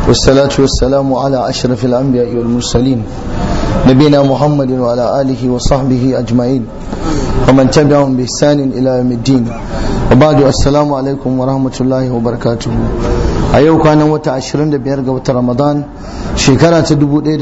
والصلاة والسلام على أشرف الأنبياء والمرسلين نبينا محمد وعلى آله وصحبه أجمعين ومن تبعهم بإحسان إلى يوم الدين وبعد السلام عليكم ورحمة الله وبركاته a yau kwanan wata 25 ga wata ramadan shekara ta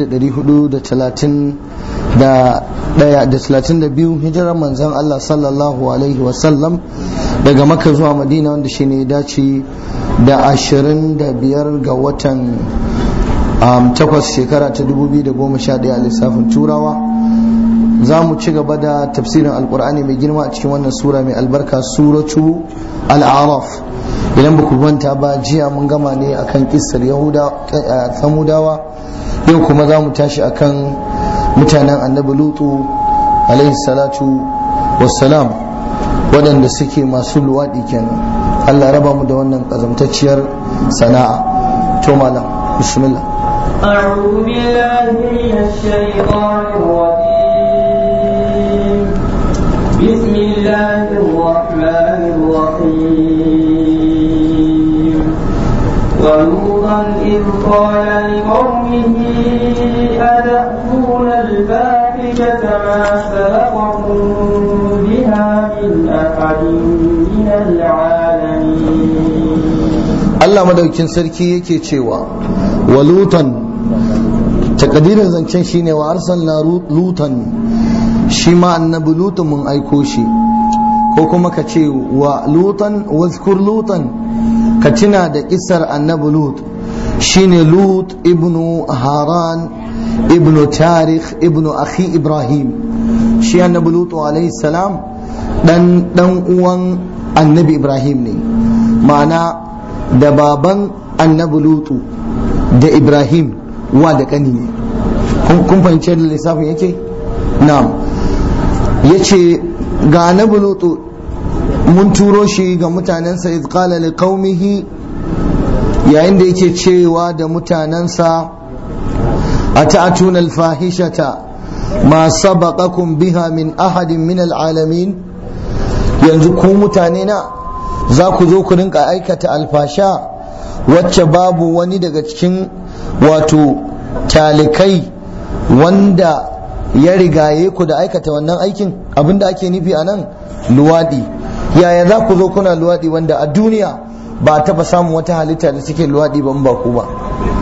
1432 hijirar manzan Allah sallallahu alaihi wasallam daga maka zuwa madina wanda shi ne dace da 25 ga watan takwas shekara ta 2011 a lissafin turawa za mu ci gaba da tafsirin alkur'ani mai girma a cikin wannan sura mai albarka suratu al'araf idan ba ku manta ba jiya mun gama ne akan kissar yahuda samudawa yau kuma za mu tashi akan mutanen annabi lutu alaihi salatu wassalam waɗanda suke masu luwaɗi kenan allah raba mu da wannan ƙazamtacciyar sana'a to malam bismillah أعوذ بالله من الشيطان الرجيم بسم الله الرحمن الرحيم ولوطا إذ قال لقومه أتأتون الفاحشة ما سبقكم بها من أحد من العالمين Allah madaukin sarki yake cewa wa lutan takadirin zancen shine wa arsalna lutan shi ma annabi lutan mun aiko shi ko kuma ka ce wa lutan wazkur lutan ka tuna da kisar annabi lut shine lut ibnu haran ibnu tarikh ibnu akhi ibrahim shi annabi lut alaihi salam dan dan uwan annabi ibrahim ne ma'ana da baban annabi lutu da ibrahim wa da kani ne kun fahimci da lissafin yake na'am yace ga annabi lutu mun turo shi ga mutanensa iz qala li qaumihi yayin da yake cewa da mutanensa ata'tuna al-fahishata ma sabaqakum biha min ahadin min al-alamin yanzu ku mutane na za ku zo ku rinka aikata alfasha wacce babu wani daga cikin wato talikai wanda ya rigaye ku da aikata wannan aikin abinda ake nufi a nan luwaɗi yaya za ku zo kuna luwaɗi wanda a duniya ba taɓa samun wata halitta da suke luwaɗi ba ba ku ba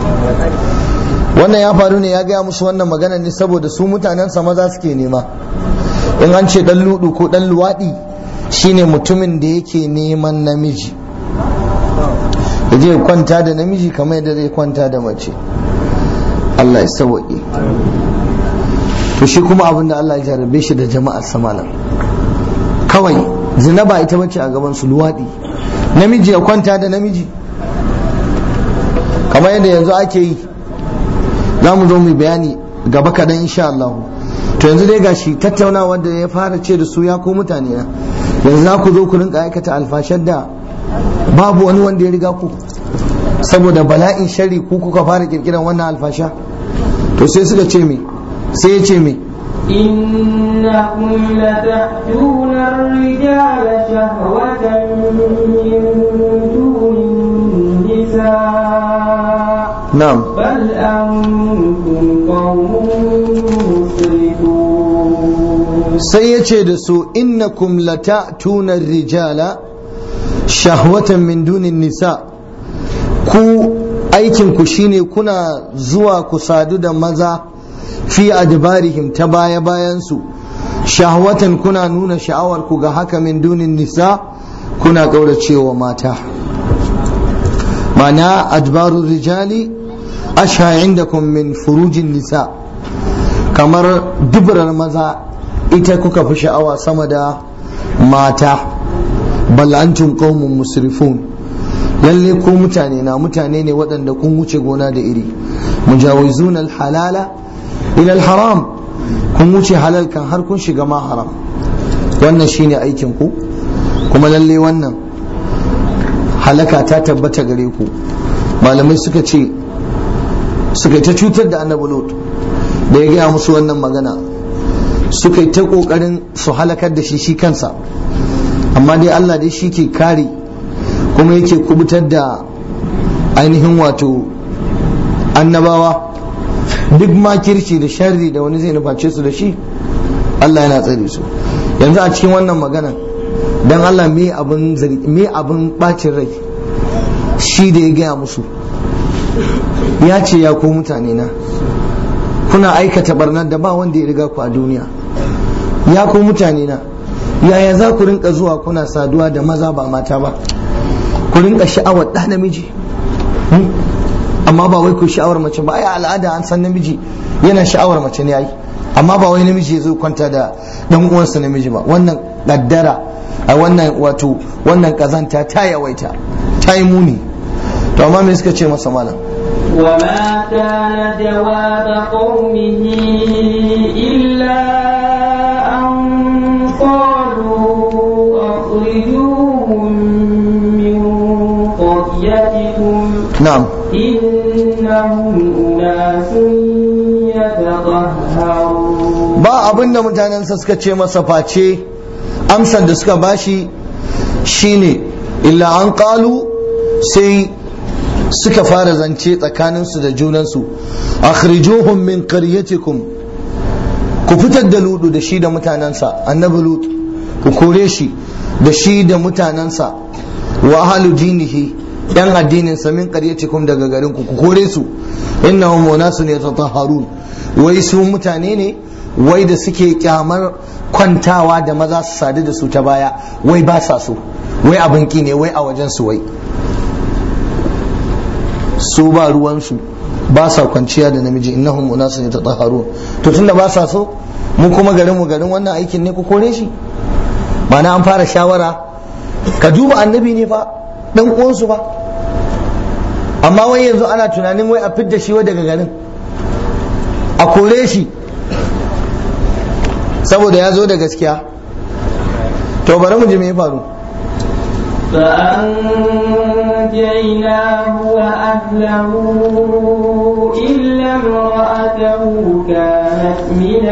wannan ya faru ne ya gaya musu wannan magana ne saboda su mutanensa maza suke nema in an ce ɗan ludu ko ɗan luwaɗi shine mutumin da yake neman namiji da zai kwanta da namiji kamar yadda zai kwanta da mace Allah ya sawaƙe to shi kuma abin da Allah ya jarabe shi da jama'ar samalan kawai zina ba ita bace a gaban su luwaɗi namiji ya kwanta da namiji kamar yadda yanzu ake yi za mu zo mu bayani gaba kaɗan insha Allah to yanzu dai gashi tattaunawa da ya fara ce da su ya ko mutane na yanzu za ku zo ku rinka aikata alfashar da babu wani wanda ya riga ku saboda bala'in shari ku kuka fara kirkiran wannan alfasha to sai suka ce me sai ya ce me إنكم لتأتون الرجال شهوة من دون النساء na'am بل أنتم قوم مسرفون sai ya ce da su innakum lata'tuna rijala shahwatan min dunin nisa ku aikin ku shine kuna zuwa ku sadu da maza fi adbarihim ta baya bayan su shahwatan kuna nuna sha'awar ku ga haka min dunin nisa kuna kauracewa mata mana adbarur rijali asha indakum min furujin nisa kamar dubarar maza ita kuka fi sha'awa sama da mata bal antum qaumun musrifun lalle ku mutane na mutane ne waɗanda kun wuce gona da iri mujawizuna halala ila haram kun wuce halal kan har kun shiga ma haram wannan shine aikin ku kuma lalle wannan halaka ta tabbata gare ku malamai suka ce suka ta cutar da annabi lut da ya gaya musu wannan magana suka yi ta kokarin su halakar da shi shi kansa amma dai Allah dai shi ke kare kuma yake kubutar da ainihin wato annabawa duk makirci da sharri da wani zai nuface su da shi Allah yana tsare su yanzu a cikin wannan magana dan Allah me abin me abin bacin rai shi da ya gaya musu ya ce ya ko mutane na kuna aikata barnar da ba wanda ya riga ku a duniya ya ko mutane na yaya za ku rinka zuwa kuna saduwa da maza ba mata ba ku rinka sha'awar ɗa namiji amma ba wai ku sha'awar mace ba ai al'ada an san namiji yana sha'awar mace ne ai amma ba wai namiji ya zo kwanta da dan uwansa namiji ba wannan kaddara a wannan wato wannan kazanta ta yawaita ta yi muni to amma me suka ce masa malam وما كان جواب قومه إلا أن قالوا أخرجوهم من قريتكم na'am إنهم أناس يتطهرون ba abin da mutanensa suka ce masa face amsar da suka bashi shine illa an kalu sai suka fara zance tsakaninsu da junansu akhrijuhum min qaryatikum ku fitar da ludu da shi da mutanensa annabi lut ku kore shi da shi da mutanensa wa ahlu dinihi yan addinin sa min qaryatikum daga garin ku ku kore su innahum unasun yatatahharun wai su mutane ne wai da suke kyamar kwantawa da maza su sadu da su ta baya wai ba sa so wai abin ki ne wai a wajen su wai su ba ruwansu ba sa kwanciya da namiji innahum unasun yatatahharun to tunda ba sa so mu kuma garin mu garin wannan aikin ne ku kore shi ma'ana an fara shawara ka duba annabi ne fa dan uwansu fa amma wai yanzu ana tunanin wai a fidda shi wai daga garin a kore shi saboda ya zo da gaskiya to bari mu ji me ya faru فأنجيناه وأهله إلا امرأته كانت من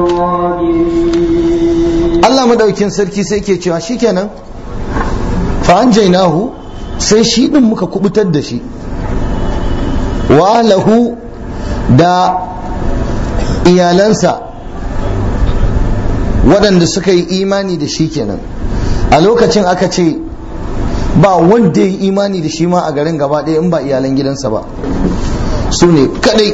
الغابرين Allah madaukin sarki sai ke cewa shikenan fa anjaynahu sai shi din muka kubutar da shi wa lahu da iyalansa waɗanda suka yi imani da shi kenan a lokacin aka ce ba wanda ya yi imani da shi ma a garin gaba ɗaya in ba iyalan gidansa ba su ne kadai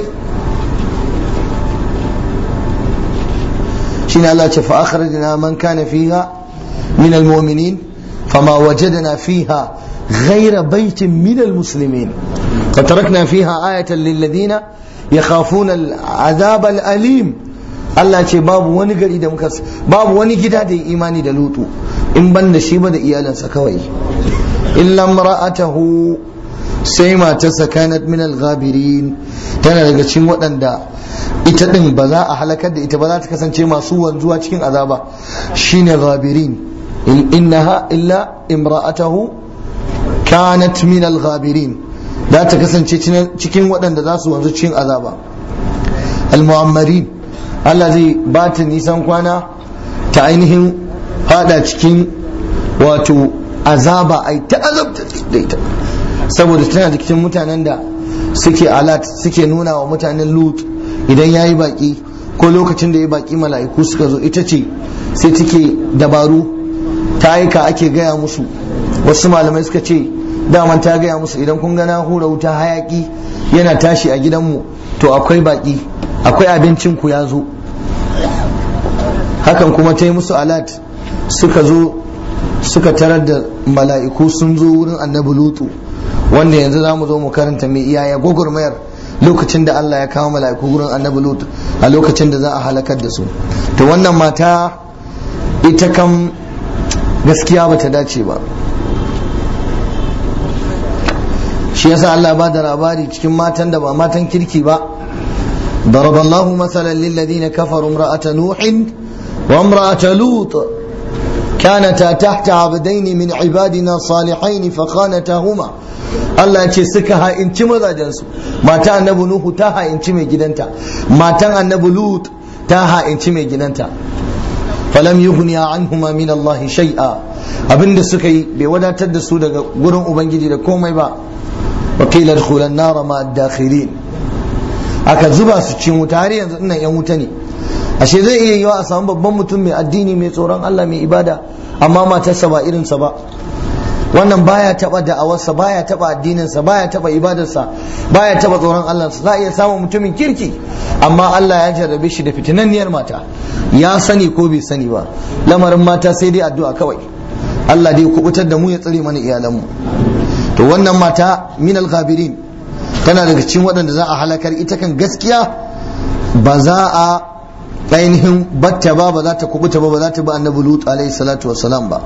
shine Allah ce fa akhrajna man kana fiha min almu'minin fama wajadna fiha ghayra baitin min almuslimin فتركنا فيها آية للذين يخافون العذاب الأليم Allah ce babu wani gari da muka babu wani gida da ya imani da lutu in ban da shi ba da iyalansa kawai illa mar'atahu sai matarsa kanat min al-ghabirin tana daga cikin waɗanda ita din ba za a halakar da ita ba za ta kasance masu wanzuwa cikin azaba shine ghabirin in innaha illa imra'atahu kanat min al-ghabirin za ta kasance cikin waɗanda za su wanzu cikin azaba al-mu'ammarin Allah zai ba ta nisan kwana ta ainihin hada cikin wato azaba ai ta azabta da ita saboda tana da cikin mutanen da suke alat suke nuna wa mutanen lut idan ya yi baki ko lokacin da ya baki mala'iku suka zo ita ce sai take dabaru ta aika ake gaya musu wasu malamai suka ce daman ta gaya musu idan kun gana hura wuta hayaki yana tashi a gidanmu to akwai baki akwai abincin ku ya zo hakan kuma ta yi musu alat suka zo suka tarar da mala'iku sun zo wurin annabi lutu wanda yanzu za mu zo mu karanta mai iyaya gwagwarmayar lokacin da Allah ya kawo mala'iku wurin annabi lutu a lokacin da za a halakar da su to wannan mata ita kam gaskiya bata dace ba shi yasa Allah ba da labari cikin matan da ba matan kirki ba ضرب الله مثلا للذين كفروا امرأة نوح وامرأة لوط كانتا تحت عبدين من عبادنا صالحين فخانتاهما Allah ce suka ha'inci mazajensu mata annabi Nuhu ta ha'inci mai gidanta matan annabi Lut ta ha'inci mai gidanta falam yughni anhuma min Allah shay'a abinda suka yi bai wadatar da su daga gurin ubangiji da komai ba wa qila dkhulan nar ma ad-dakhilin aka zuba su cikin wuta har yanzu ina yan wuta ne ashe zai iya yiwa a samu babban mutum mai addini mai tsoron Allah mai ibada amma matarsa ba irinsa ba wannan baya taba da'awarsa baya taba addininsa baya taba ibadarsa baya taba tsoron Allah za a iya samun mutumin kirki amma Allah ya jarrabe shi da fitinanniyar mata ya sani ko bai sani ba lamarin mata sai dai addu'a kawai Allah dai kubutar da mu ya tsare mana iyalanmu to wannan mata min al-ghabirin tana daga cikin waɗanda za a halakar ita kan gaskiya ba za a ainihin batta ba ba za ta kubuta ba ba za ta bi annabi lut alaihi salatu wassalam ba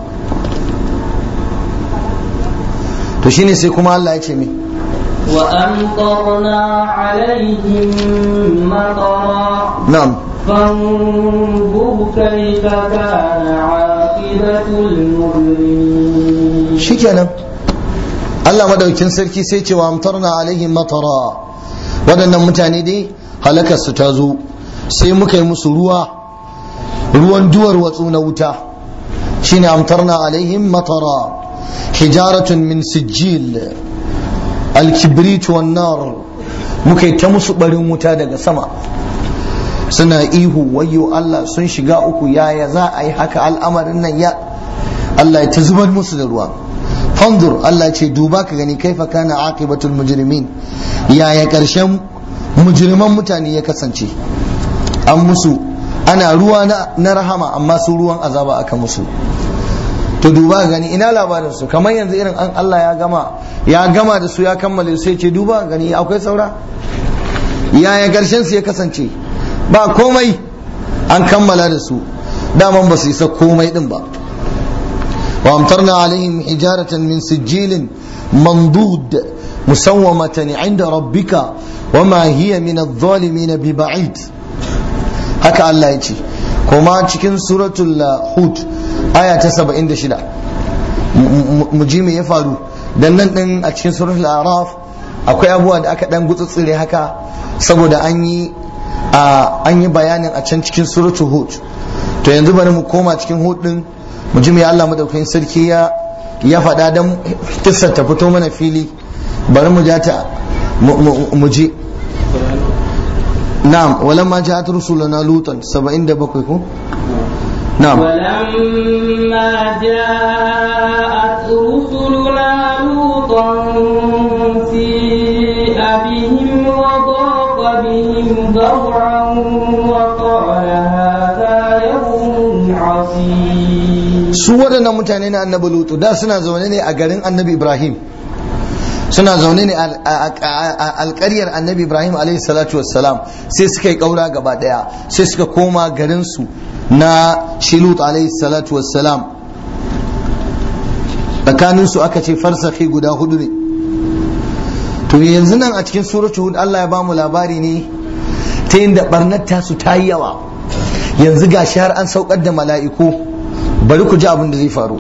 to shine sai kuma Allah ya ce mi وأمطرنا عليهم مطرا na'am فانظر كيف كان عاقبة المجرمين shikenan Allah madaukin sarki sai ce wa amtarna alaihim matara waɗannan mutane dai halakar su ta zo sai muka yi musu ruwa ruwan duwar watsu na wuta shine amtarna alaihim matara hijaratun min sijil alkibrit wan nar muka yi ta musu barin wuta daga sama suna ihu wayyo Allah sun shiga uku yaya za a yi haka al'amarin nan ya Allah ya ta zubar musu da ruwa fanzur Allah ce duba ka gani kaifa kana aqibatul mujrimin yaya karshen mujriman mutane ya kasance an musu ana ruwa na rahama amma su ruwan azaba aka musu to duba ka gani ina labarin su kamar yanzu irin an Allah ya gama ya gama da su ya kammale sai ce duba ka gani akwai saura yaya karshen su ya kasance ba komai an kammala da su daman ba su isa komai din ba وامطرنا عليهم حجارة من سجيل منضود مسومة عند ربك وما هي من الظالمين ببعيد هكا الله يجي كما cikin suratul hud aya ta 76 mujimi ya faru dan nan din a cikin suratul araf akwai abubuwa da aka dan gutsutsure haka saboda an yi an yi bayanin a can cikin suratul hud to yanzu bari mu koma cikin hud din mu ji me Allah madaukakin sarki ya ya faɗa dan kissar ta fito mana fili bari mu ja ta mu ji na'am walamma ja'at rusuluna lutan 77 ko na'am ولما جاءت رسلنا لوطا سيء بهم وضاق بهم ذرعا وقال هذا يوم عصيب su waɗannan mutane na annabi lutu da suna zaune ne a garin annabi ibrahim suna zaune ne a alƙaryar annabi ibrahim alaihi salatu wassalam sai suka yi ƙaura gaba ɗaya sai suka koma garinsu na shilut alaihi salatu wassalam tsakaninsu aka ce farsakhi guda hudu ne to yanzu nan a cikin suratu hud Allah ya bamu labari ne ta yin da barnar tasu ta yi yawa yanzu ga har an saukar da mala'iku bari ku ji abin da zai faru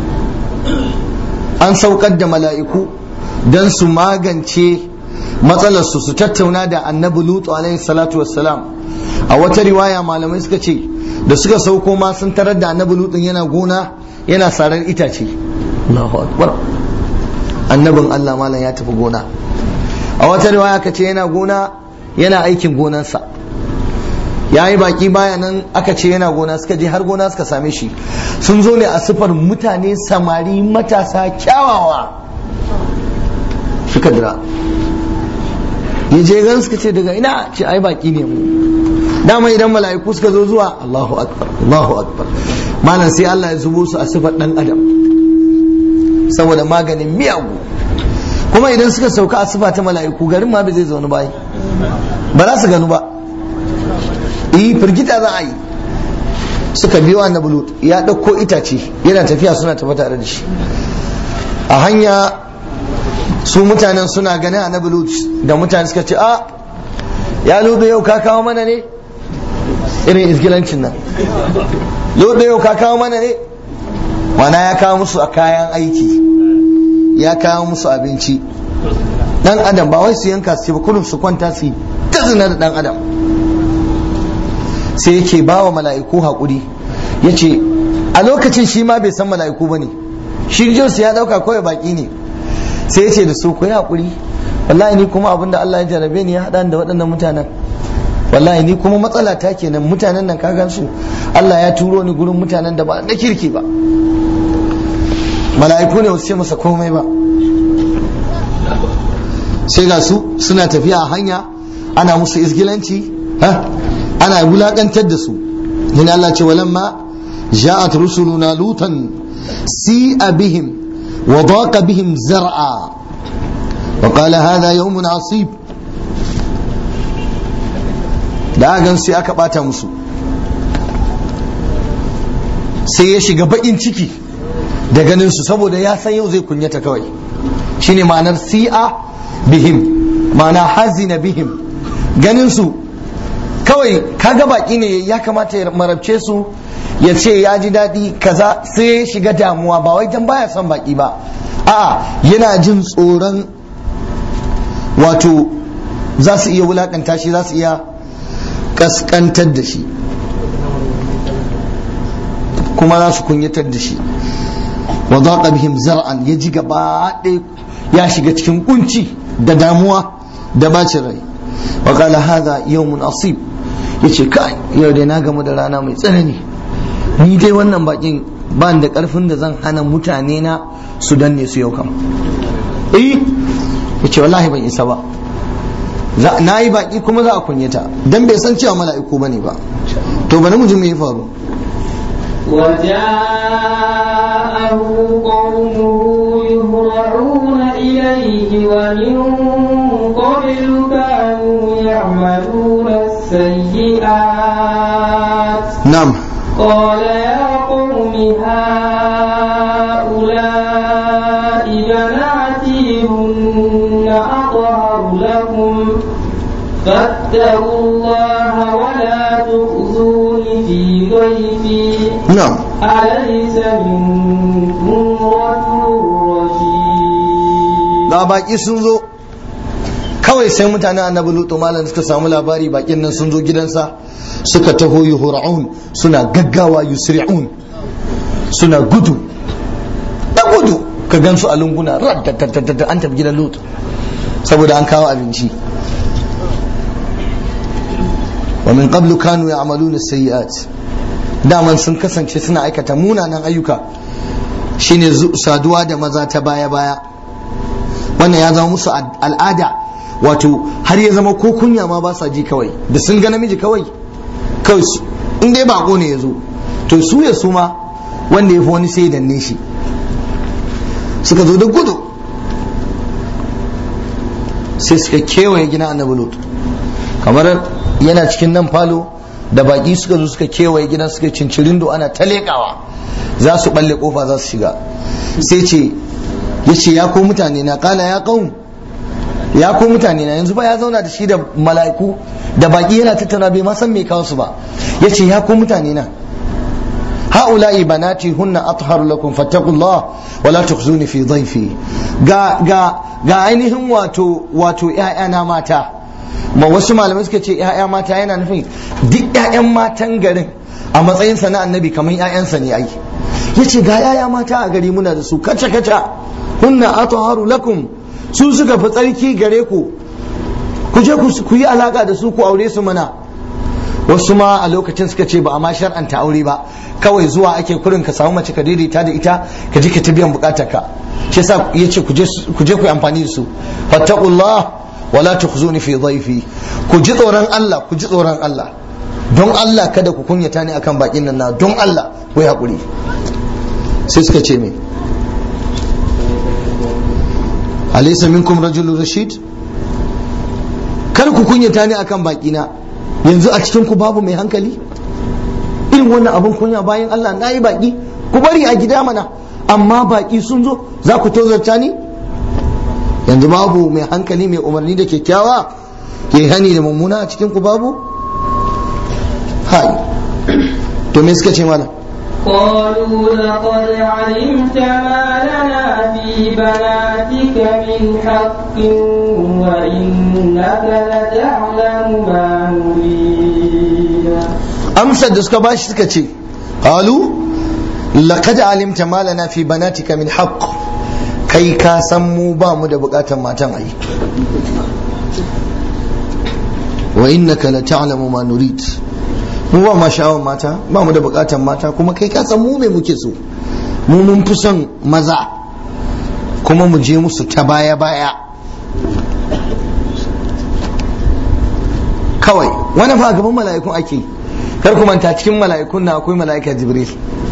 an saukar da mala'iku don su magance matsalarsu su tattauna da annabi lutu alaihi salatu wassalam a wata riwaya malamai suka ce da suka sauko ma sun tarar da annabi lutun yana gona yana sarar itace Allahu akbar annabin Allah malam ya tafi gona a wata riwaya ka ce yana gona yana aikin gonansa ya yi baki baya nan aka ce yana gona suka je har gona suka same shi sun zo ne a sifar mutane samari matasa kyawawa suka dira ya je gan suka ce daga ina ce ai baki ne mu dama idan mala'iku suka zo zuwa Allahu akbar Allahu akbar malam sai Allah ya zubo su a sifar dan adam saboda maganin miyagu kuma idan suka sauka a sifa ta mala'iku garin ma bai zai zaune ba ba za su ganu ba yi firgita za a yi suka biyo annabi lut ya ɗauko itace yana tafiya suna tafi tare da shi a hanya su mutanen suna ganin annabi lut da mutane suka ce a ya ludu yau ka kawo mana ne irin izgilancin nan ludu yau ka kawo mana ne mana ya kawo musu a kayan aiki ya kawo musu abinci dan adam ba wai su yanka su ce ba kullum su kwanta su yi ta zina da dan adam sai yake ba wa mala'iku haƙuri ya ce a lokacin shi ma bai san mala'iku ba ne shi jinsu ya ɗauka kawai baƙi ne sai ya ce da su ku yi haƙuri wallahi ni kuma abinda Allah ya jarabe ni ya haɗa da waɗannan mutanen wallahi ni kuma matsala ta kenan mutanen nan ka su Allah ya turo ni gurin mutanen da ba na kirki ba mala'iku ne wasu ce masa komai ba sai ga su suna tafiya a hanya ana musu izgilanci ha ana wulakantar da su yana Allah ce walamma ja'at rusuluna lutan si'a bihim wa daqa bihim zar'a wa qala hadha yawmun asib da gan sai aka bata musu sai ya shiga bakin ciki da ganin su saboda ya san yau zai kunyata kawai shine ma'anar si'a bihim ma'ana hazina bihim ganin su kawai kaga baki ne ya kamata ya marabce su ya ce ya ji daɗi kaza sai ya shiga damuwa ba wai dan baya son baki ba a'a yana jin tsoron wato za su iya wulakanta shi za su iya kaskantar da shi kuma za su kunyatar da shi wa zaqa bihim zar'an ya ji gaba ɗaya ya shiga cikin kunci da damuwa da bacin rai wa qala hadha yawmun asib yace kai yau dai na gamu da rana mai tsanani ni dai wannan bakin ba da karfin da zan hana mutane na su danne su yau kam eh yace wallahi ban isa ba na yi baki kuma za a kunyata dan bai san cewa mala'iku bane ba to bari mu ji me ya faru وجاءه قومه يهرعون إليه ومن قبل كانوا يعملون السيئات نعم قال يا قوم هؤلاء بناتي هن أطهر لكم فاتقوا الله ولا تخزون في ضيفي نعم أليس منكم رجل رشيد ga baki sun zo kawai sai mutane annabi lutu malam suka samu labari bakin nan sun zo gidansa suka taho yuhura'un suna gaggawa yusri'un suna gudu da gudu ka gansu a lunguna radda an tafi gidan lutu saboda an kawo abinci wa min qablu kanu ya'maluna sayyi'at daman sun kasance suna aikata munanan ayyuka shine saduwa da maza ta baya baya wannan ya zama musu al'ada wato har ya zama ko kunya ma ba sa ji kawai da sun ga namiji kawai kawai in dai bako ne ya zo to su ya su ma wanda ya fi wani sai danne shi suka zo da gudu sai suka kewaye gina annabi lut kamar yana cikin nan falo da baki suka zo suka kewaye gidan suka cincirin do ana ta leƙawa za su balle kofa za su shiga sai ce ya ce ya ko mutane na kala ya kaun ya ko mutane na yanzu ba ya zauna da shi da mala'iku da baki yana tattauna bai ma san me kawo su ba ya ce ya ko mutane na ha'ula'i banati hunna atharu lakum fattaqullah wa la tukhzuni fi dhayfi ga ga ga ainihin wato wato ƴaƴana mata ma wasu malamai suka ce ƴaƴa mata yana nufin duk ƴaƴan matan garin a matsayin sa na annabi kamar ƴaƴansa ne ai yace ga ƴaƴa mata a gari muna da su kaca kaca hunna atharu lakum su suka fi tsarki gare ku ku je ku yi alaka da su ku aure su mana wasu ma a lokacin suka ce ba a ma shar'anta aure ba kawai zuwa ake kurin ka samu mace ka daidaita da ita ka ji ka ta biyan bukatar ka shi yasa yace ku je ku yi amfani da su fattaqullah wala tukhzuni fi dhayfi ku ji tsoron Allah ku ji tsoron Allah don Allah kada ku kunyata ni akan bakin nan na don Allah ku yi hakuri sai suka ce me alaysa minkum rajulun rashid kar ku kunyata ni akan bakina yanzu a cikin ku babu mai hankali irin wannan abin kunya bayan Allah na yi baki ku bari a gida mana amma baki sun zo za ku tozarta ni yanzu babu mai hankali mai umarni da kyakkyawa ke hani da mummuna a cikin ku babu hai to me suka ce mana قالوا لقد علمت ما لنا في بناتك من حق وإنك لتعلم ما نريد amsar da suka bashi suka ce qalu laqad alimta ma lana fi banatika min haqq kai ka san mu ba mu da bukatan matan ayi wa innaka la ta'lamu ma nurid mu ba ma sha'awar mata ba mu da bukatan mata kuma kai ka san mu me muke so mu mun fi son maza kuma mu je musu ta baya baya kawai wani fa gaban mala'ikun ake kar ku manta cikin mala'ikun na akwai mala'ika jibril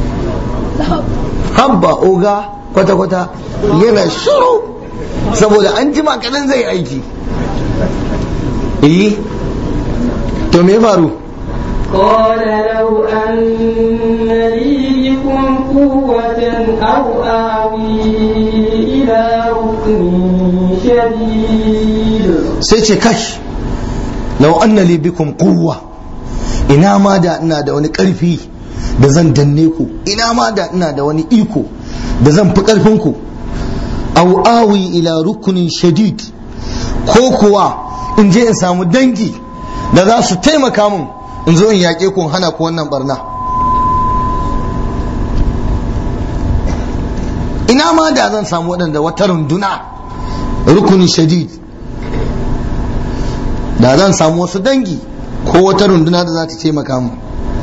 habba oga kwata kwata yana shiru saboda an jima kadan zai aiki eh to me faru قال لو أن لي بكم قوة أو آوي إلى ركن شديد sai ce kash lau anna li bikum quwwa ina ma da ina da wani karfi da zan danne ku ina ma da ina da wani iko da zan fi karfin ku aw awi ila rukunin shadid ko kuwa in je in samu dangi da za su taimaka mun in zo in yaƙe ku in hana ku wannan barna ina ma da zan samu waɗanda wata runduna rukunin shadid da zan samu wasu dangi ko wata runduna da za ta taimaka mu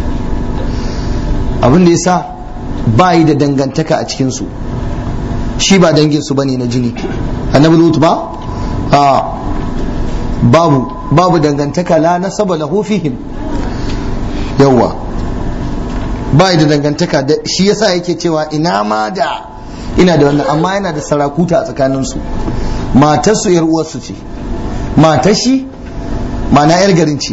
abin da ya sa ba yi da dangantaka a cikinsu shi ba danginsu ba ne na jini annabi lut ba a babu babu dangantaka la nasaba lahu fihim yawa ba yi da dangantaka da shi yasa yake cewa ina ma da ina da wannan amma yana da sarakuta a tsakaninsu matarsu yar uwarsu ce matar shi mana yar garin ce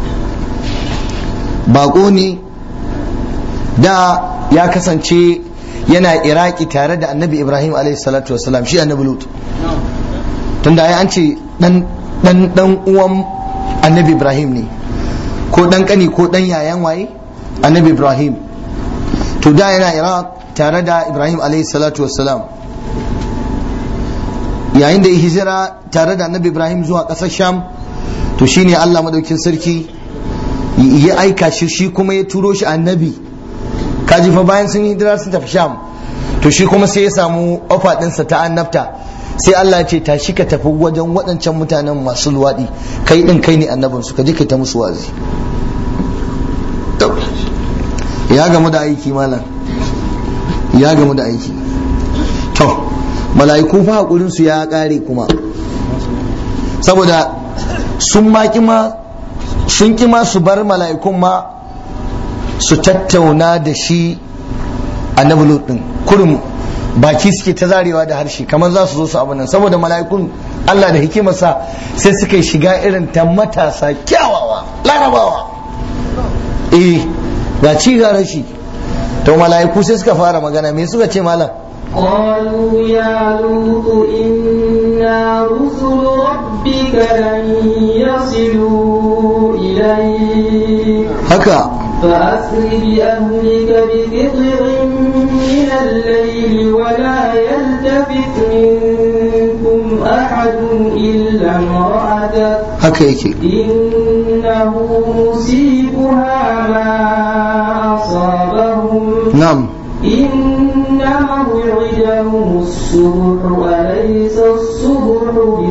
bako ne da ya kasance yana iraki tare da annabi ibrahim alaihi salatu wasalam shi annabi lut tunda ai an ce dan dan dan uwan annabi ibrahim ne ko dan kani ko dan yayan waye annabi ibrahim to da yana iraq tare da ibrahim alaihi salatu wasalam yayin da ya hijira tare da annabi ibrahim zuwa ƙasar sham to shine allah madaukin sarki ya aika shi shi kuma ya turo shi annabi kaji fa bayan sun hijira sun tafi sham to shi kuma sai ya samu ofa ɗinsa ta annabta sai allah ya ce tashi ka tafi wajen waɗancan mutanen masu luwaɗi kai ɗin kai ne annabinsu ka je ka ta musu wazi ya gamu da aiki malam ya gamu da aiki to mala'iku fa hakurin su ya kare kuma saboda sun ma kima sun kima su bar mala'ikun ma su tattauna da shi annabi lut din kurum baki suke ta zarewa da harshe kamar za su zo su abu nan saboda mala'ikun Allah da hikimarsa sai suka shiga irin ta matasa kyawawa larabawa eh ga ci ga rashi to mala'iku sai suka fara magana me suka ce malam قالوا يا لوط إنا رسل ربك لن يصلوا إليك haka فأسر بأهلك بقطع من الليل ولا يلتفت منكم أحد إلا امرأتك haka yake إنه مصيبها ما أصابهم na'am إن موعدهم الصبح وليس الصبح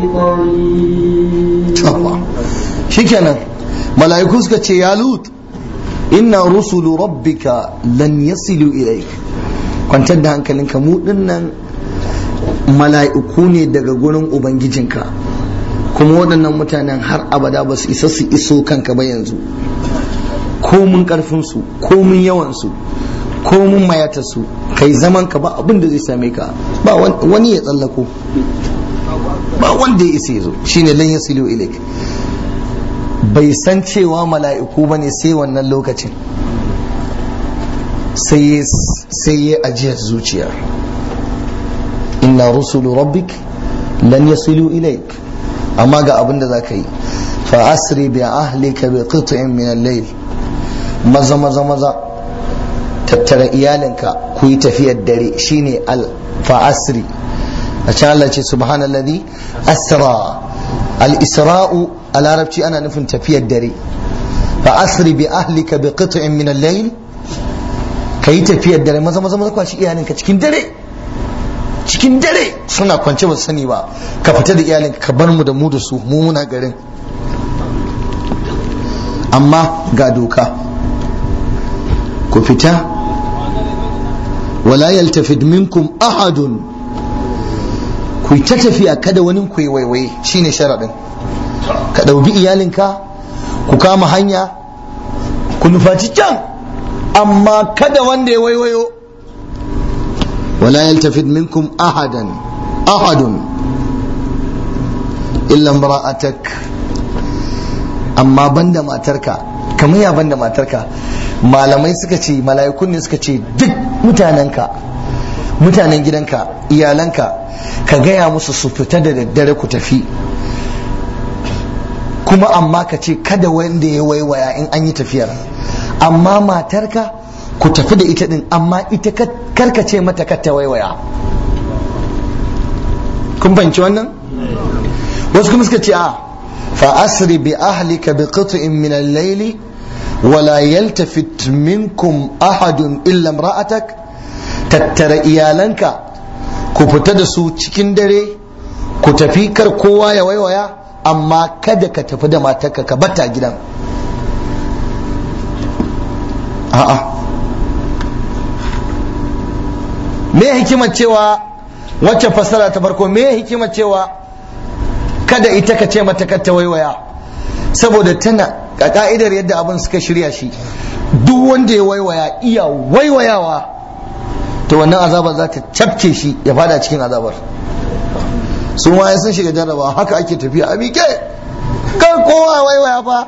بقريب Yawwa. shikenan mala'iku suka ce ya lut inna rusulu rabbika lan yasilu ilaik kwantar da hankalinka mu dinnan mala'iku ne daga gurin ubangijinka kuma waɗannan mutanen har abada ba su isa su iso kanka ba yanzu komun ƙarfinsu komun yawansu komun mayatarsu kai zaman ka ba abin da zai same ka ba wani ya tsallako ba wanda ya isa ya zo shine lan yasilu ilaik bai san cewa mala'iku ba ne sai wannan lokacin sai ya ajiyar zuciya inna rusulu rabbik lan yasilu ilaik amma ga abin da za ka yi fa asri bi ahlika bi qit'in min al-layl maza maza maza tattara iyalinka ku yi tafiyar dare shine al fa asri a can Allah ce subhanalladhi asra al-isra'u a larabci ana nufin tafiyar dare fa asri bi ahlika bi qit'in min al-layl kai tafiyar dare maza maza maza kwashi iyalinka cikin dare cikin dare suna kwance ba sani ba ka fita da iyalin ka bar mu da mu da su mu muna garin amma ga doka ku fita wala yaltafid minkum ahadun ku ta tafiya kada wani ku yi waiwaye shine sharaɗin ka ɗauki iyalinka ku kama hanya ku nufaci can amma kada wanda ya waiwayo wala yaltafid minkum ahadan ahadun illa imra'atak amma banda matarka kamar ya banda matarka malamai suka ce mala'ikun ne suka ce duk mutanenka mutanen gidanka iyalanka ka gaya musu su fita da daddare ku tafi kuma amma ka ce kada wanda ya waiwaya in an yi tafiyar amma matarka ku tafi da ita din amma ita karka ce mata kar ta waiwaya kun fahimci wannan wasu kuma suka ce a fa asri bi ahlika bi qit'in min al-layli ولا يلتفت منكم أحد إلا امرأتك tattara iyalanka ku fita da su cikin dare ku tafi kar kowa ya waiwaya amma kada ka tafi da matarka ka bata gidan a'a me hikimar cewa wacce fassara ta farko me hikimar cewa kada ita ka ce mata kar ta waiwaya saboda tana a ka'idar yadda abin suka shirya shi duk wanda ya waiwaya iya waiwayawa to wannan azabar za ta cafke shi ya fada cikin azabar su ma ya sun shiga jarraba haka ake tafiya a miƙe kan kowa waiwaya fa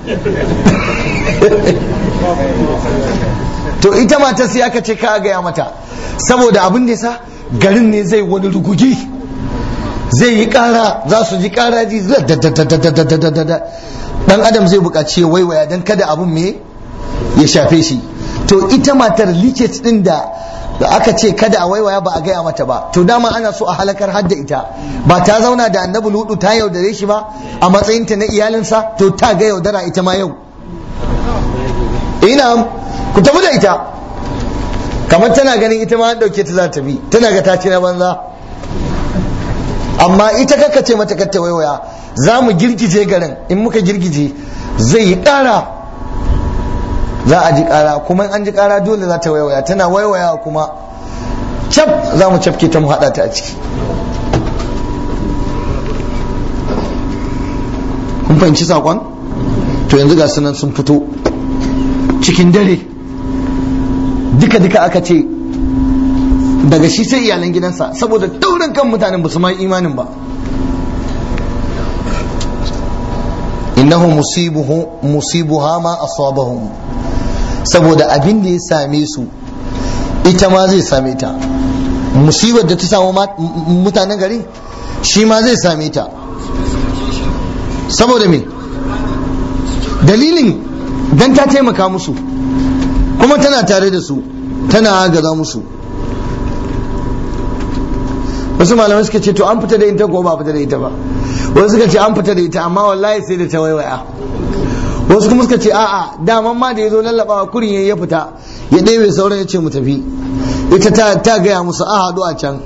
to ita mata sai aka ce ka gaya mata saboda abin da yasa garin ne zai wani rugugi zai yi kara za su ji kara ji dan adam zai buƙaci waiwaya don kada abin me ya shafe shi to ita matar liket din da aka ce kada a waiwaya ba a gaya mata ba to dama ana so a halakar hadda ita ba ta zauna da annabi ludu ta yaudare shi ba a matsayinta na iyalinsa to ta ga yaudara ita ma yau ina ku tafi da ita kamar tana ganin ita ma an dauke ta za ta bi tana ga ta ci na banza amma ita kaka ce mata kata waiwaya za mu girgije garin in muka girgije zai yi ƙara za a ji ƙara kuma an ji ƙara dole za ta waiwaya tana waiwaya kuma cap za mu cafke ta mu haɗa ta a ciki kun fahimci saƙon to yanzu ga sunan sun fito cikin dare duka-duka aka ce daga shi sai iyalan gidansa saboda taurin kan mutanen basu ma imanin ba innahu musibuhu musibuha ma asabahum saboda abin da ya same su ita ma zai same ta musibar da ta samu mutanen gari shi ma zai same ta saboda me dalilin dan ta taimaka musu kuma tana tare da su tana gaza musu wasu malamai suka ce to an fita da ita ko ba fita da ita ba wasu suka ce an fita da ita amma wallahi sai da ta waiwaya wasu kuma suka ce a'a daman ma da ya zo lallabawa kurin ya fita ya ɗebe sauran ya ce mu tafi ita ta, ta gaya musu a haɗu a can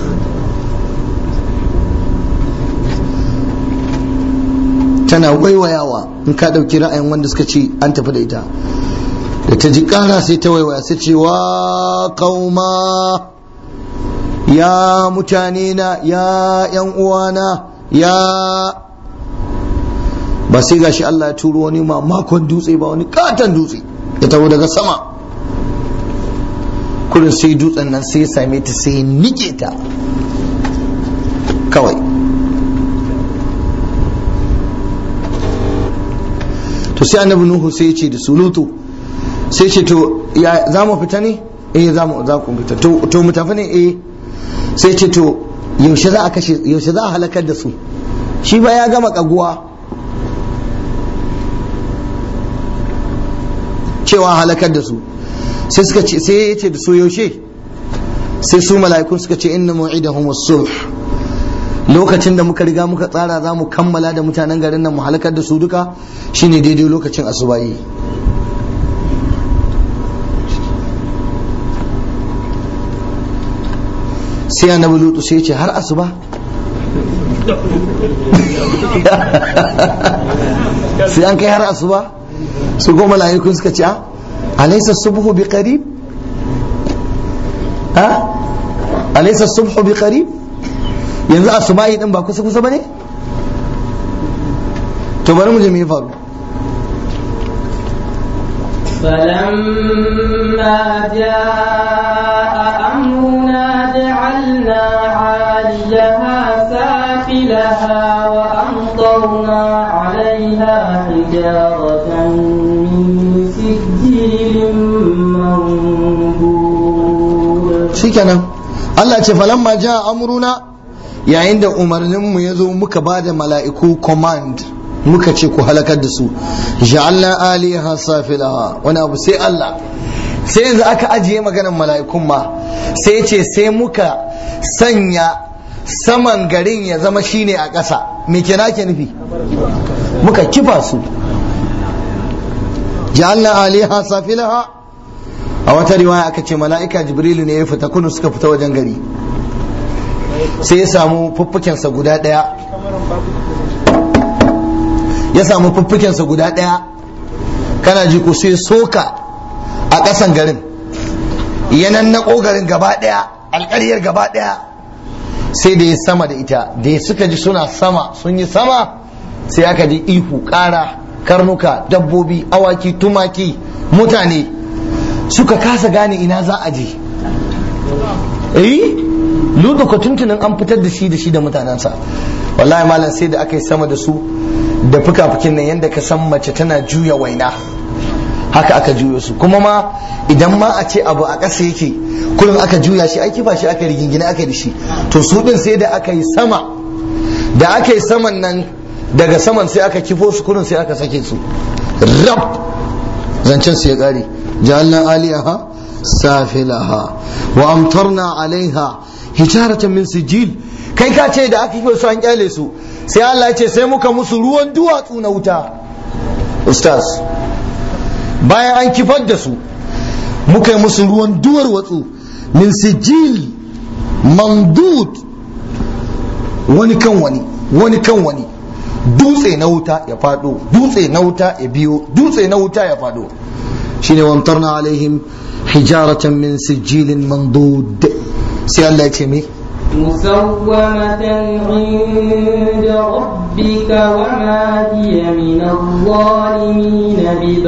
tana waiwayawa in ka ɗauki ra'ayin wanda suka ce an tafi da ita da ta ji ƙara sai ta waiwaya sai ce wa kauma ya mutane na ya yan uwana ya ba sai gashi Allah ya turo wani mamakon dutse ba wani katon dutse ya taho daga sama kurin sai dutsen nan sai ya same ta sai ya nike ta kawai to sai annabi nuhu sai ya ce da sulutu sai ce to ya za mu fita ne eh za mu za ku fita to mu tafi ne eh sai ce to yaushe za a kashe yaushe za a halakar da su shi ba ya gama kaguwa cewa halakar da su sai suka ce sai ya ce da su yaushe sai su mala'ikun suka ce inna mu'idahum as-subh lokacin da muka riga muka tsara za mu kammala da mutanen garin nan mu halakar da su duka shine daidai lokacin asubahi sai annabi lutu sai ya ce har asuba sai an kai har asuba su goma mala'ikun suka ce a alaysa subhu bi qarib ha alaysa subhu bi qarib yanzu asubahi din ba kusa kusa bane to bari mu je me ya faru فلما جاء أمرنا جعلنا عاليها سافلها وأمطرنا عليها حجارة من سجيل منضود shikenan Allah ce falamma ja amruna yayin da umarninmu ya zo muka ba da mala'iku command muka ce ku halakar da su ja'alna aliha safilaha wani abu sai Allah sai yanzu aka ajiye maganar mala'ikun ma sai ce sai muka sanya saman garin ya zama shine a ƙasa me kenan ke nufi muka kifa su ja'alna aliha safilaha a wata riwaya aka ce mala'ika jibrilu ne ya fita kunu suka fita wajen gari sai ya samu fuffukensa guda ɗaya ya samu fuffukensa guda ɗaya kana ji ko sai soka a ƙasan garin yanan na garin gaba ɗaya alƙaryar gaba ɗaya sai da ya sama da ita da ya suka ji suna sama sun yi sama sai aka ji ihu ƙara karnuka dabbobi awaki tumaki mutane suka kasa gane ina za a je eh ludu ko tuntunin an fitar da shi da shi da mutanensa wallahi malam sai da aka yi sama da su da fuka-fukin nan yadda ka san mace tana juya waina haka aka juya su kuma ma idan ma a ce abu a ƙasa yake kullum aka juya shi aiki ba shi aka rigingina aka da shi to su din sai da aka yi sama da aka yi saman nan daga saman sai aka kifo su kullum sai aka sake su rab zancen su ya ƙare جعلنا آليها سافلها وأمطرنا عليها حجارة من سجيل kai ka ce da aka yi su an kyale su sai Allah ya ce sai muka musu ruwan duwatsu na wuta ustaz bayan an kifar da su muka yi musu ruwan duwar watsu min sijil mandud wani kan wani wani kan wani dutse na wuta ya fado dutse na wuta ya biyo dutse na wuta ya fado shine wamtarna alaihim hijaratan min sijilin mandud sai Allah ya ce me مسومة عند ربك وما هي من الظالمين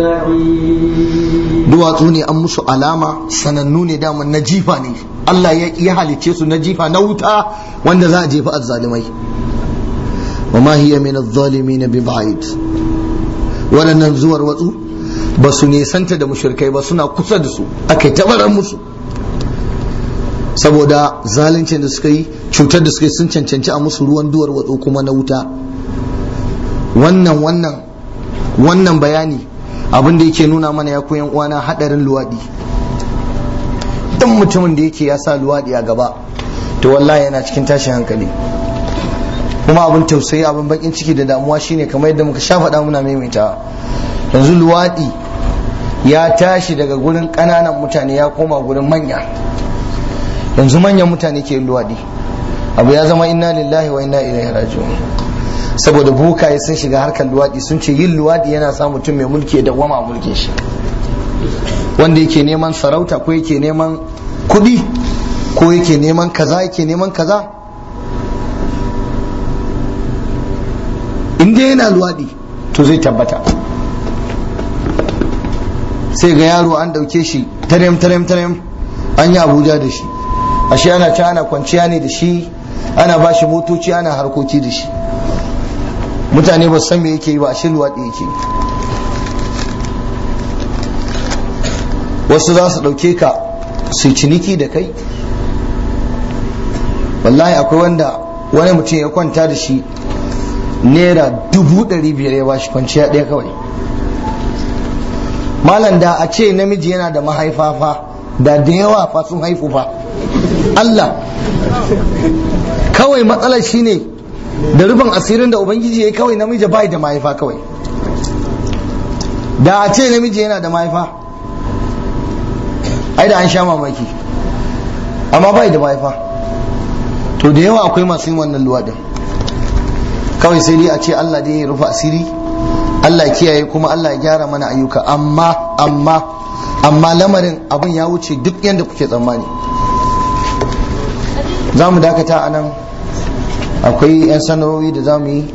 ببعيد duwatsu ne an musu alama sanannu ne daman na jifa ne Allah ya halicce su na jifa na wuta wanda za a jefa azzalimai wa ma hiya min adh-dhalimin bi ba'id waɗannan zuwar watsu ba su nesanta da mushrikai ba suna kusa da su akai tabarar musu saboda zaluncin da suka yi cutar da suka yi sun cancanci a musu ruwan duwar watsu kuma na wuta wannan wannan wannan bayani abin da yake nuna mana ya koyan uwana hadarin luwadi dan mutumin da yake ya sa luwadi a gaba to wallahi yana cikin tashin hankali kuma abin tausayi abin bakin ciki da damuwa shine kamar yadda muka sha faɗa muna maimaita yanzu luwadi ya tashi daga gurin ƙananan mutane ya koma gurin manya yanzu manyan mutane ke luwadi abu ya zama inna lillahi wa inna ilaihi raji'un saboda bokaye sun shiga harkar luwadi sun ce yin luwadi yana sa mutum mai mulki ya dawwama a mulkin shi wanda yake neman sarauta ko yake neman kuɗi ko yake neman kaza yake neman kaza in dai yana luwadi to zai tabbata sai ga yaro an dauke shi tarem tarem tarem an yi abuja da shi ashe ana ta ana kwanciya ne da shi ana ba shi motoci ana harkoki da shi mutane ba san me yake yi ba ashe luwaɗi yake wasu za su ɗauke ka su ciniki da kai wallahi akwai wanda wani mutum ya kwanta da shi naira dubu ɗari biyar ya bashi kwanciya ɗaya kawai malam da a ce namiji yana da mahaifa fa da da yawa fa sun haifu fa Allah kawai matsalar shine da rufin asirin da ubangiji ya kawai namiji bai da mahaifa kawai da a ce namiji yana da mahaifa ai da an sha mamaki amma bai da mahaifa to da yawa akwai masu yin wannan luwaɗin kawai sai dai a ce Allah dai ya rufe asiri Allah ya kiyaye kuma Allah ya gyara mana ayyuka amma amma amma lamarin abin ya wuce duk yadda kuke tsammani za mu dakata a nan akwai 'yan sanarwoyi da za mu yi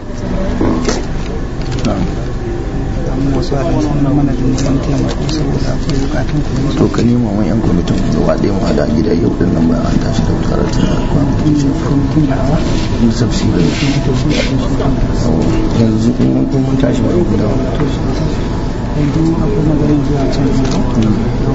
wasu a sun mana da neman taimako saboda akwai bukatun kuɗi to ka nema wani 'yan kwamitin gaba ɗaya mu hada gida yau din nan bayan an tashi da karatun da kwamitin da awa Yusuf Sirri yanzu in mun tashi mai guda yanzu akwai maganin zuwa can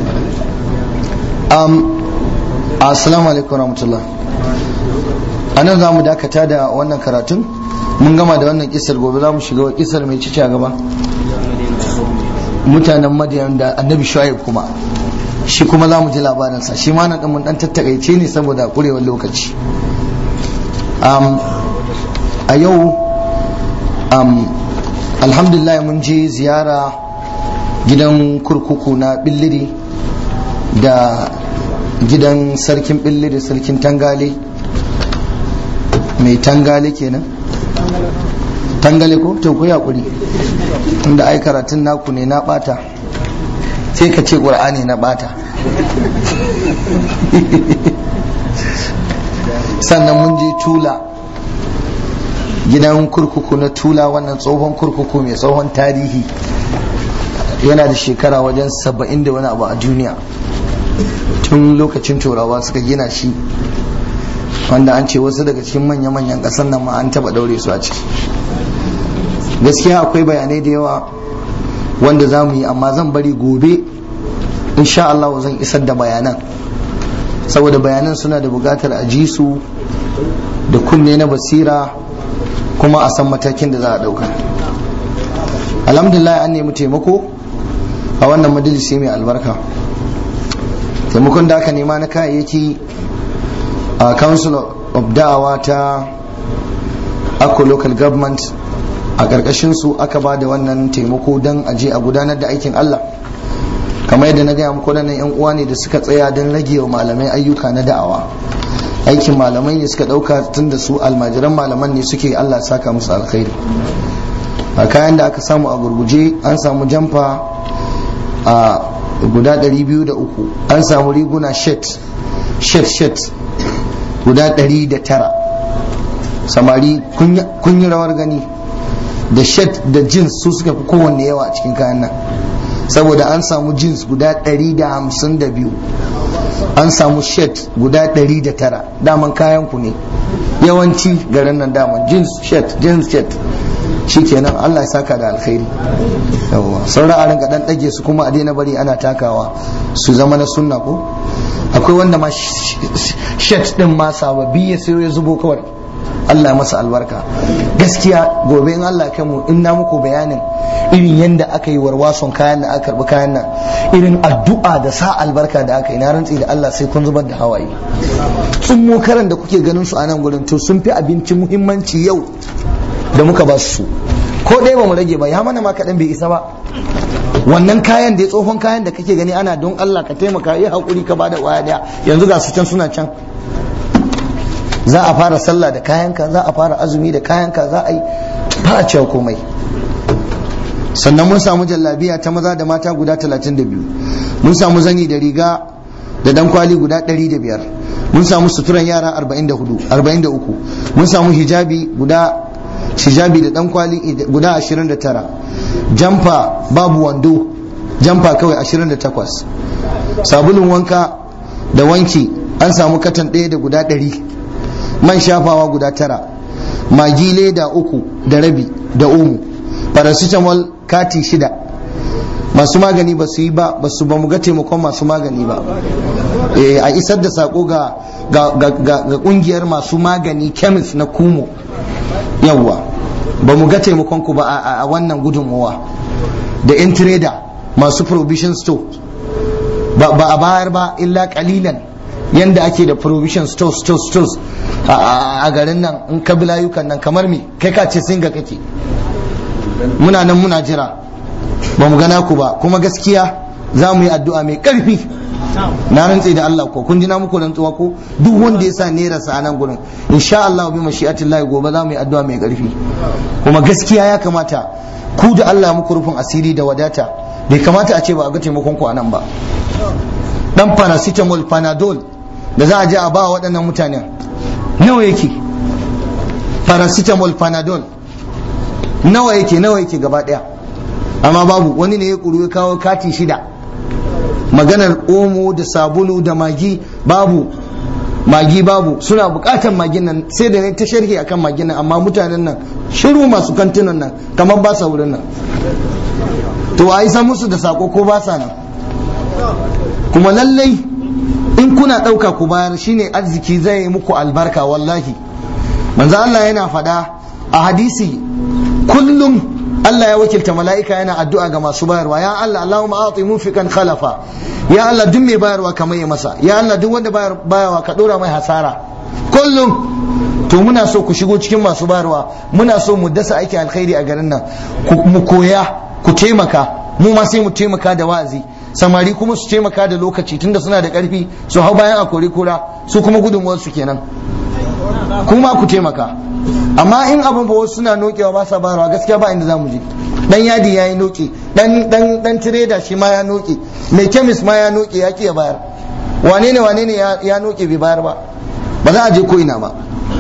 um, assalamu alaikum rahmatullah a nan za mu dakata da wannan karatun mun gama da wannan kisar gobe za mu shiga wa kisar mai cici a gaba mutanen madiyan da annabi shuaib kuma shi kuma za mu ji labarinsa shi ma nan mun dan tattakaice ne saboda kurewar lokaci um, a yau um, alhamdulillah mun je ziyara gidan kurkuku na billiri da gidan sarkin billiri sarkin tangale mai tangale kenan tangale ko to ku yakuri inda ai karatun naku ne na bata sai ka ce qur'ani na bata sannan mun je tula gidan kurkuku na tula wannan tsohon kurkuku mai tsohon tarihi yana da shekara wajen saba'in da wani abu a duniya tun lokacin turawa suka gina shi wanda an ce wasu daga cikin manya-manyan ƙasar nan ma an taba daure su a ciki gaskiya akwai bayanai da yawa wanda za mu yi amma zan bari gobe insha Allah zan isar da bayanan saboda bayanan suna da buƙatar a ji su da kunne na basira kuma a san matakin da za a ɗauka alhamdulillah an nemi taimako a wannan majalisi mai albarka taimakon da aka nema na kayayyaki a council of da'awa ta akko local government a ƙarƙashin su aka ba da wannan taimako don aje a gudanar da aikin Allah kamar yadda na gaya muku waɗannan yan uwa ne da suka tsaya don rage wa malamai ayyuka na da'awa aikin malamai ne suka ɗauka tun da su almajiran malaman ne suke Allah saka musu alkhairi a kayan da aka samu a gurguje an samu jamfa a guda 203 an samu riguna shet shet shet guda 109 samari kun yi rawar gani da shet da jeans su suka fi kowanne yawa a cikin kayan nan saboda an samu jeans guda 152 an samu shet guda 109 daman kayan ku ne yawanci garin nan daman jeans shet jeans shet shikenan Allah ya saka da alkhairi yawa sauran a rinka dan dage su kuma a daina bari ana takawa su zama na sunna ko akwai wanda ma shet din ma sababbi ya sayo ya zubo kawai Allah masa albarka gaskiya gobe in Allah kai mu in na muku bayanin irin yadda aka yi warwason kayan da aka karbi kayan nan irin addu'a da sa albarka da aka yi na rantsi da Allah sai kun zubar da hawaye tsummo karan da kuke ganin su a nan gurin to sun fi abinci muhimmanci yau da muka ba su ko ɗaya ba mu rage ba ya mana ma kaɗan bai isa ba wannan kayan da ya tsohon kayan da kake gani ana don Allah ka taimaka yi haƙuri ka bada waya daya yanzu ga su can suna can za a fara sallah da kayanka za a fara azumi da kayanka za a yi ba a cewa komai sannan mun samu jallabiya ta maza da mata guda 32 mun samu zani da riga da dan kwali guda 105 mun samu suturan yara 44 43 mun samu hijabi guda hijabi da dan kwali guda 29 jamfa babu wando jamfa kawai 28 sabulun wanka da wanki an samu katan ɗaya da guda ɗari man shafawa guda tara magi leda uku da rabi da umu paracetamol kati shida masu magani ba su yi ba ba su ba mu ga taimakon masu magani ba a isar da sako ga ga kungiyar masu magani chemist na kumo yawwa ba mu ga taimakon ku ba a wannan gudunmuwa da yan trader masu provision store ba a bayar ba illa kalilan yanda ake da provision stores stores stores a garin nan in ka bi layukan nan kamar me kai ka ce singa kake muna nan muna jira ba mu gana ku ba kuma gaskiya za mu yi addu'a mai karfi na rantse da Allah ko kun ji na muku rantsuwa ko duk wanda ya sa naira sa a nan gurin insha Allah bi mashi'atillahi gobe za mu yi addu'a mai karfi kuma gaskiya ya kamata ku da Allah muku rufin asiri da wadata bai kamata a ce ba a ga taimakon ku a nan ba dan paracetamol panadol da za a je a ba waɗannan mutanen nawa yake paracetamol panadol nawa yake nawa yake gaba ɗaya amma babu wani ne ya kuru ya kawo kati shida maganar omo da sabulu da magi babu magi babu suna bukatan magin nan sai da ne ta sharhi akan magin nan amma mutanen nan shiru masu kantinan nan kamar ba sa wurin nan to a isa musu da sako ko ba sa nan kuma lallai in kuna ɗauka ku bayar shine arziki zai yi muku albarka wallahi manzo Allah yana faɗa a hadisi kullum Allah ya wakilta mala'ika yana addu'a ga masu bayarwa ya Allah Allahumma a'ti munfiqan khalafa ya Allah duk mai bayarwa ka mai masa ya Allah duk wanda bayarwa ka dora mai hasara kullum to muna so ku shigo cikin masu bayarwa muna so mu dasa aiki alkhairi a garin nan mu koya ku taimaka mu ma sai mu taimaka da wa'azi samari kuma su taimaka da lokaci tunda suna da karfi su hau bayan a kori kura su kuma gudunmuwar su kenan kuma ku taimaka amma in abin ba wasu suna nokewa ba sa bayarwa gaskiya ba inda zamu je dan yadi yayi noke dan dan dan tireda shi ma ya noke mai kemis ma ya noke ya ya bayar wane ne wane ne ya noke bai bayar ba ba za a je ko ina ba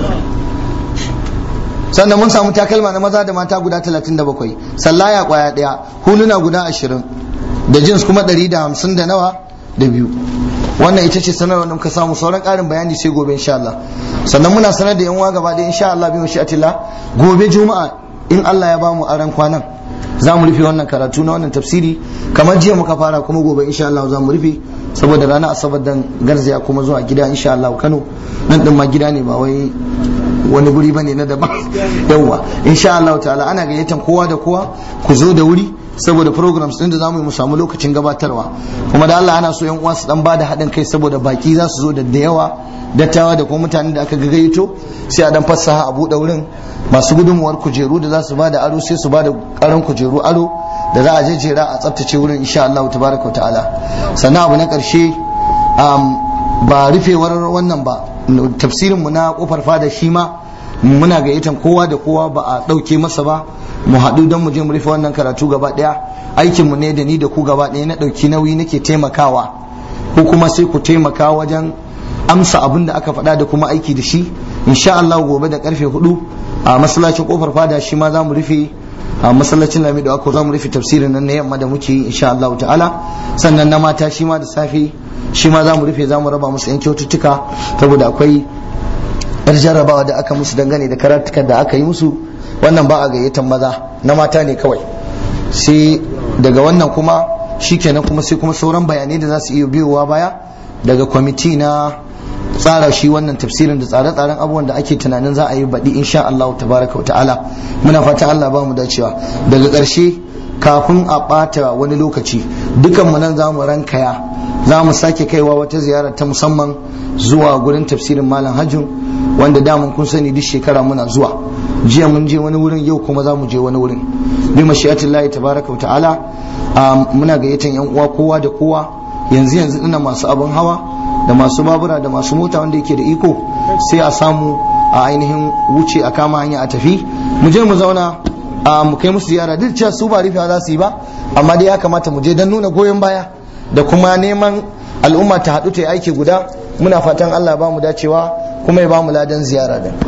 sannan mun samu takalma na maza da mata guda 37 sallaya kwaya daya huluna guda 20 da jins kuma 150 da nawa da biyu wannan ita ce sanarwar da muka samu sauran karin bayani sai gobe insha Allah sannan muna sanar da yan uwa gaba da insha Allah bi mashi'atillah gobe juma'a in Allah ya bamu aran kwanan za mu rufe wannan karatu na wannan tafsiri kamar jiya muka fara kuma gobe insha Allah za mu rufe saboda ranar asabar dan garzaya kuma zuwa gida insha Allah Kano nan din ma gida ne ba wai wani guri bane na daban yawa insha Allah ta'ala ana gayyatan kowa da kowa ku zo da wuri saboda programs din da zamu yi mu samu lokacin gabatarwa kuma da Allah ana so yan uwa su dan bada haɗin kai saboda baki za su zo da da yawa dattawa da kuma mutanen da aka gayyato sai a dan fassaha a buɗe wurin masu gudunmuwar kujeru da za su bada aro sai su bada karan kujeru aro da za a jejjera a tsaftace wurin insha Allah tabaraka wa ta'ala sannan abu na ƙarshe ba rufewar wannan ba tafsirin mu na kofar fada shi ma muna gayyatan kowa da kowa ba a ɗauke masa ba mu haɗu don mu je mu rufe wannan karatu gaba ɗaya aikin mu ne da ni da ku gaba ɗaya na ɗauki nauyi nake taimakawa ko kuma sai ku taimaka wajen amsa abin da aka faɗa da kuma aiki da shi insha Allah gobe da karfe hudu a masallacin kofar fada shi ma za mu rufe a masallacin lami da ako za mu rufe tafsirin nan na yamma da muke yi insha Allah ta'ala sannan na mata shi ma da safe shi ma za mu rufe za mu raba musu yan kyaututtuka saboda akwai yar jarrabawa da aka musu dangane da karatukan da aka yi musu wannan ba a gayyatan maza na mata ne kawai sai daga wannan kuma shikenan kuma sai kuma sauran bayanai da za su iya biyowa baya daga kwamiti na tsara shi wannan tafsirin da tsare-tsaren abubuwan da ake tunanin za a yi baɗi insha Allah tabaraka wa ta'ala muna fatan Allah ba mu dacewa daga ƙarshe kafin a ɓata wani lokaci dukanmu nan za mu rankaya za mu sake kaiwa wata ziyara ta musamman zuwa gurin tafsirin malam hajjun wanda daman kun sani duk shekara muna zuwa jiya mun je wani wurin yau kuma za mu je wani wurin bi mashi'atillahi tabaraka wa ta'ala muna gayyatan yan uwa kowa da kowa yanzu yanzu ina masu abin hawa da masu babura da masu mota wanda yake da iko sai a samu a ainihin wuce a kama hanya a tafi mu je mu zauna a mu kai musu ziyara duk cewa su ba rufewa za su yi ba amma dai ya kamata mu je don nuna goyon baya da kuma neman al'umma ta haɗu ta yi aiki guda muna fatan Allah ba mu dacewa kuma ya ba mu ladan ziyara da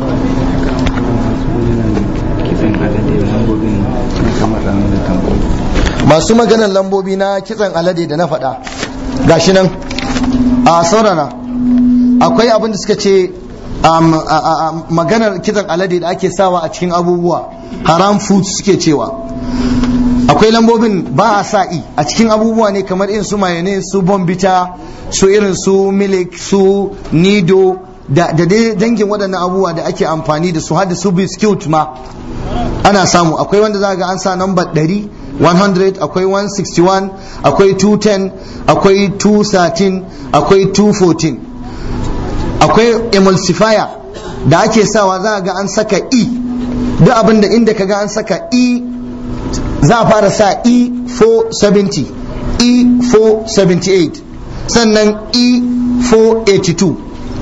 masu maganar lambobi na kitsan alade da na faɗa gashi nan a saurara akwai abin da suka ce maganar kitsan alade da ake sawa a cikin abubuwa haram food suke cewa akwai lambobin ba a sa'i a cikin abubuwa ne kamar irin su mayonnaise su bombita su irin su milik su nido da dai dangin waɗannan abubuwa da ake amfani da su har da su biskit ma ana samu akwai wanda za ga an sa number 100 100 akwai 161 akwai 210 akwai 213 akwai 214 akwai emulsifier da ake sawa za ga an saka e duk abin da inda ka ga an saka e za a fara sa e470 e478 sannan e482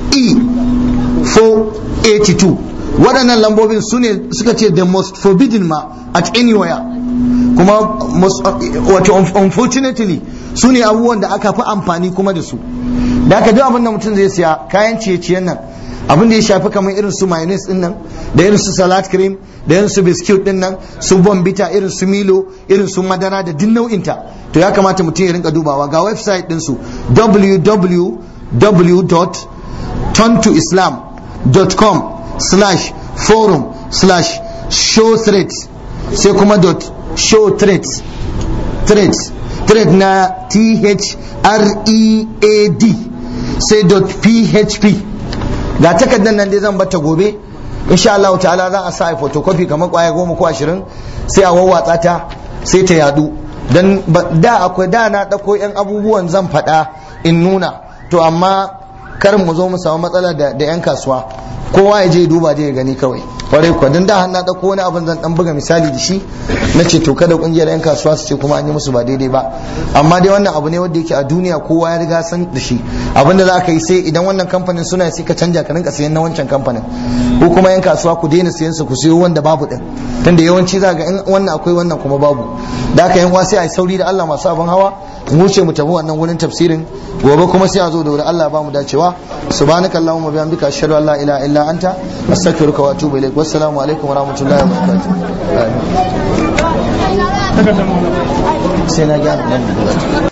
e482 waɗannan lambobin su ne suka ce the most forbidden ma at anywhere kuma wato unfortunately su ne abubuwan da aka fi amfani kuma da su da aka duk abin da mutum zai siya kayan ciye-ciyen nan abin da ya shafi kamar irin su mayonnaise din nan da irin su salad cream da irin su biscuit din nan su bombita irin su milo irin su madara da duk nau'inta to ya kamata mutum ya rinka dubawa ga website din su www.tontoislam.com slash forum slash show threads sai kuma dot show threads threads thread na t-h-r-e-a-d sai dot php ga takardar nan dai zan bata gobe insha Allah ta'ala za a sa a photocopy kamar kwaya goma ko ashirin sai a wawwatsa ta sai ta yadu dan da akwai da na dauko yan abubuwan zan faɗa in nuna to amma kar mu zo mu samu matsala da yan kasuwa kowa ya je duba je ya gani kawai kwarai kuwa dan da na dauko wani abin zan dan buga misali da shi na ce to kada kungiyar yan kasuwa su ce kuma an yi musu ba daidai ba amma dai wannan abu ne wanda yake a duniya kowa ya riga san da shi abin da za ka yi sai idan wannan kamfanin suna sai ka canja ka rinka sayan na wancan kamfanin ko kuma yan kasuwa ku daina sayan su ku sayo wanda babu din tunda yawanci za ga in wannan akwai wannan kuma babu da haka yan sai a yi sauri da Allah masu abin hawa mu ce mu tafi wannan wurin tafsirin gobe kuma sai a zo da wurin Allah ba mu dacewa subhanakallahumma bihamdika ashhadu an la ilaha illa anta astaghfiruka wa atubu ilaik wassalamu alaikum wa rahmatullahi wa barakatuh sai na gyara nan